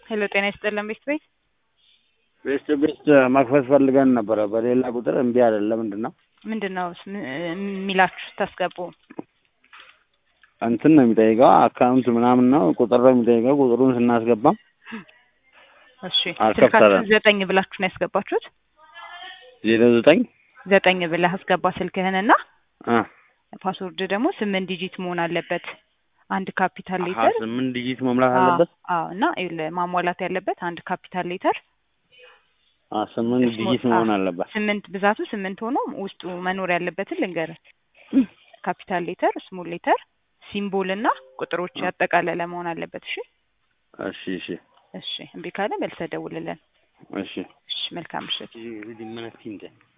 ሄሎ ጤና ይስጥልን ቤት ቤት ቤስት ቤስት መክፈት ፈልገን ነበረ በሌላ ቁጥር እምቢ አለ። ለምንድን ነው ምንድን ነው ስ- ም- የሚላችሁ ስታስገቡ? እንትን ነው የሚጠይቀው አካውንት ምናምን ነው ቁጥር ነው የሚጠይቀው። ቁጥሩን ስናስገባ እሺ አልከፈለም። ስልካችሁን ዘጠኝ ብላችሁ ነው ያስገባችሁት? ዜሮ ዘጠኝ ዘጠኝ ብለህ አስገባ ስልክህንና አ ፓስወርድ ደግሞ ስምንት ዲጂት መሆን አለበት። አንድ ካፒታል አሀ ሌተር ስምንት ዲጂት መሙላት አለበት። አዎ እና ይኸውልህ ማሟላት ያለበት አንድ ካፒታል ሌተር አ ስምንት ስሞል- ዲጂት አዎ። መሆን አለበት። ስምንት ብዛቱ ስምንት ሆኖ ውስጡ መኖር ያለበትን ልንገርህ። ካፒታል ሌተር፣ ስሞል ሌተር፣ ሲምቦል እና ቁጥሮች ያጠቃለለ መሆን አለበት። እሺ እሺ እሺ እሺ እምቢ ካለ መልሰህ ደውልልን። እሺ እሺ መልካም ምሽት። ምን